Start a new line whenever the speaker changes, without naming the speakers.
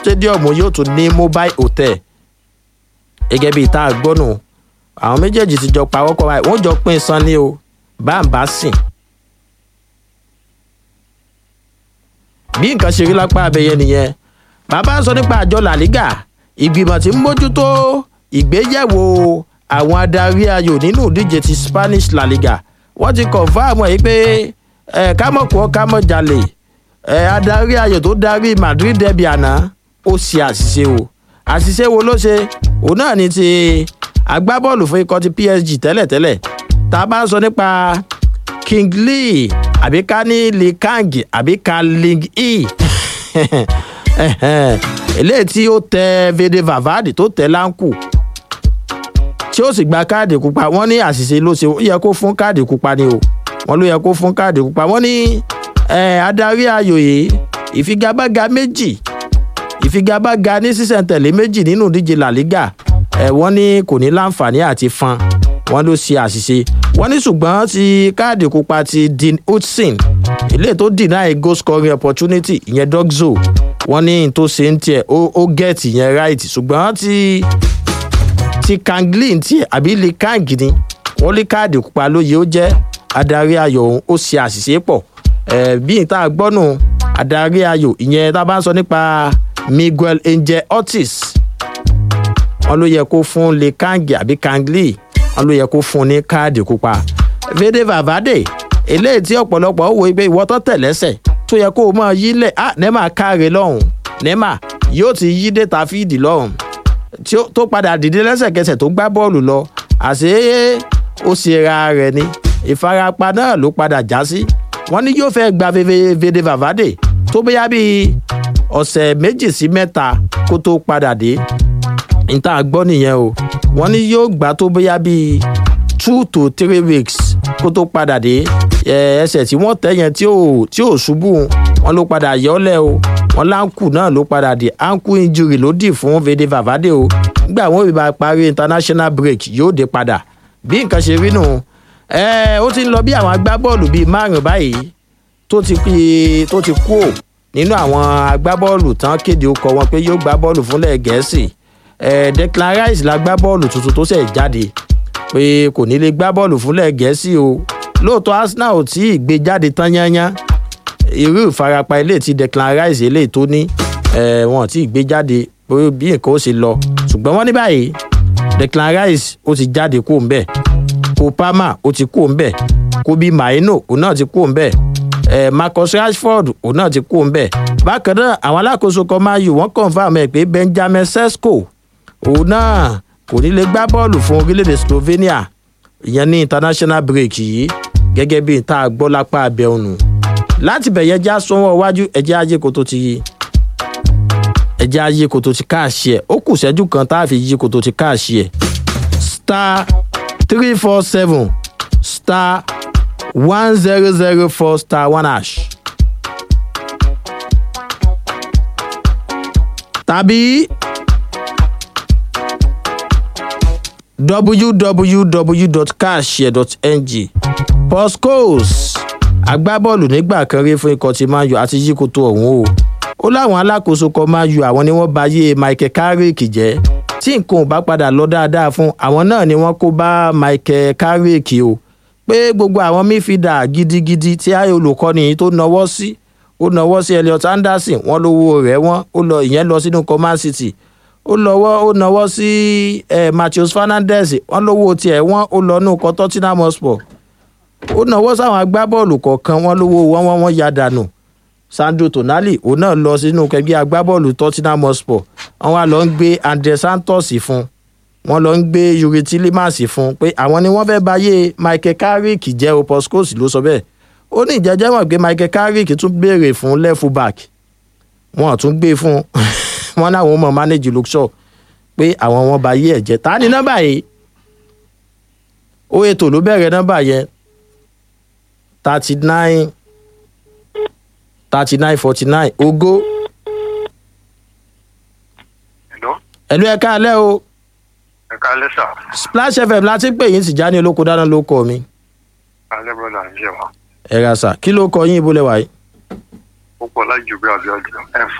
stadium yóò tún ní mobile hotel gẹ́gẹ́ bíi tá a gbọ́nù àwọn méjèèjì ti jọ pawọ́pọ̀ báyìí wọ́n jọ pín san ní o bá ń bá sìn. bí nǹkan ṣe rí lápá abẹyẹ nìyẹn bàbá ń sọ nípa àjọ làlígà ìgbìmọ̀ tí ń mójútó ìgbéyẹ̀wò àwọn adarí ayò nínú ìdíje ti spanish la liga wọ́n ti kọ̀ǹfàmù ẹ̀ pé ẹ̀ kámọ̀kù ọ́ kámọ̀ jalè ẹ̀ adarí ayò tó darí madrid derby àná ó ṣe àṣìṣe o àṣìṣe wo ló ṣe òun náà ni ti agbábọ́ọ̀lù fún ikọ̀ ti psg tẹ́lẹ̀tẹ́lẹ̀ tá a bá ń sọ nípa king lee àbí ká ní lee kang àbí ká ling e eléyìí tí ó tẹ vede vavadi tó tẹ láǹkù tí ó sì gba káàdì pupa wọn ní àṣìṣe ló ṣe ó yẹ kó fún káàdì pupa ni o wọn ló yẹ kó fún káàdì pupa wọn ní adarí ayò yìí ìfigagbága méjì ìfigagbága ní sísẹ̀ntẹ̀lé méjì nínú ìdíje la liga ẹ wọ́n ní kò ní láǹfààní àti fan wọ́n ló ṣe àṣìṣe wọ́n ní ṣùgbọ́n ti káàdì pupa ti dean hudson ilé tó deny goal scoring opportunity ìyẹn dogzo wọ́n ní tó ṣe ń tiẹ̀ ó gẹ̀ẹ́tì yẹn right ṣùgbọ́n ti ti kanglin tiẹ̀ àbí lè káàgì ni wọ́n lé káàdì pupa lóye ó jẹ́ adarí ayò òun ó ṣe àṣìṣe pọ̀ bí n ta gbọ́nù adarí ayò ìyẹn tá a bá ń sọ nípa miguel angel ortiz wọn ló yẹ kó fún lè káàgì àbí kangli wọn ló yẹ kó fún ní káàdì pupa vede vavade eléyìí tí ọ̀pọ̀lọpọ̀ ó wo pé ìwọ́ tó tẹ̀lẹ́sẹ̀ tó yẹ kó o mọ̀ yí lẹ̀ ah nema káre lọ́hùn nema yóò ti yí dé tàfíìdì lọ́hùn tó padà dìde lẹ́sẹ̀kẹsẹ̀ tó gbá bọ́ọ̀lù lọ àṣé ó ṣe ra rẹ̀ ni ìfarapa náà ló padà já sí wọ́n ní yóò fẹ́ gba vede vavade tó bóyá bíi ọ̀sẹ̀ méjì sí mẹ́ta kó tó padà dé níta gbọ́ nìyẹn o wọ́n ní yóò gbà tó bóyá bíi two to three weeks kó tó padà dé ẹsẹ̀ tí wọ́n tẹ̀ yẹn tí ò ṣubú wọn ló padà yọ́lẹ̀ o wọn láǹkù náà ló padà dé ankle injury ló dì fún vede vavade o nígbà wọn ò bá parí international break yóò dé padà bí nǹkan ṣe rí nù ó ti ń lọ bí àwọn agbábọ́ọ̀lù bíi márùn-ún báyìí tó ti tó ti kú ò nínú àwọn agbábọ́ọ̀lù tán kéde ó kọ wọn pé yóò gbá bọ́ọ̀lù fúnlẹ̀ gẹ̀ẹ́sì declan rice la gbá bọ́ọ̀lù tuntun tó ṣẹ̀ jáde pé kò ní lè gbá bọ́ọ̀lù fúnlẹ̀ gẹ̀ẹ́sì o lóòótọ́ arsenal ò tí ì gbé jáde tán yányán irú ìfarapa ilé tí declan rice eléyìí tó ní wọn tí ì gbé jáde bí nǹkan ó ṣe lọ ṣùgbọ́n wọ́n ní báyìí declan rice ó ti jáde kó ń bẹ̀ kopama ó ti kó ń bẹ̀ kobi maino òun náà ti kó ń bẹ̀ marcus rashford òun náà ti kó ń bẹ̀ bákan náà àwọn alákòóso kan máa yù wọ́n confam ẹ̀ pé benjamin sesko òun náà kò ní lè gbá bọ́ọ̀lù fún orílẹ̀-èdè slovenia ìyẹn ní international break yìí gẹ́gẹ́ bí n tá a gbọ́ lápá abẹ́ ònù láti bẹ̀yẹ já sọ́wọ́ iwájú ẹ̀jẹ̀ ajé koto ti ẹ̀jẹ̀ ajé koto ti káàṣì ẹ̀ ó kù sẹ́jú kan tá a fi yí koto ti káàṣì ẹ̀ star three four seven star one zero zero four star one hash. tàbí www.cashshare.ng postcodes agbábọ́ọ̀lù nígbà kan rí fún ikọ̀ tí máa yọ àti yíkoto ọ̀hún o ó láwọn alákòóso kan máa yọ àwọn ni wọ́n bá yé michael carrick jẹ́ tí nǹkan ò bá padà lọ dáadáa fún àwọn náà ni wọ́n kó bá michael carrick o pé gbogbo àwọn mífìdà gidigidi tí ayé olùkọ́ni tó nawọ́ sí ó nawọ́ sí elliot anderson wọ́n lówó rẹ̀ wọ́n ó lọ ìyẹn lọ sínú command city ó lọ́wọ́ ó nawọ́ sí eh, matthews fernandez wọ́n lówó tiẹ̀ wọ́n ó lọ nù kọ́ tottenham hotspur ó nawọ́ sáwọn agbábọ́ọ̀lù kọ̀ọ̀kan wọ́n lówó wọ́n wọ́n wọ́n ya dànù sandro tonali òun náà lọ sínú kẹgbẹ́ agbábọ́ọ̀lù tottenham hotspur wọ́n wá lọ ń gbé andre santos fún wọ́n lọ ń gbé yuri tillemans fún pé àwọn ni wọ́n fẹ́ báyé michael carrick jẹ́ o postcoast ló sọ bẹ́ẹ̀ ó ní ìjẹ́jẹ́ mọ̀ pé michael carrick tún béèrè fún left back wọ́n tún gbé fún wọn náwọn mọ̀ manage luxor pé àwọn wọn báyé ẹ̀ jẹ́ ta ni nọ́mbà yìí ó ètò ló bẹ̀rẹ̀ nọ́mbà yẹn thirty nine thirty nine forty nine ogo
Hello?
ẹ̀lú ẹ̀ka alẹ́ o
ẹ káalẹ́ sà
splash fm láti pè yín sì já ní olóko dáná ló kọ mi
alẹ́ brọ́dà ń jẹ́ wa
ẹ ra sà kí ló kọ yín ibo lẹ́wà yìí
ó pọ̀ láì jù bí abiodun ẹ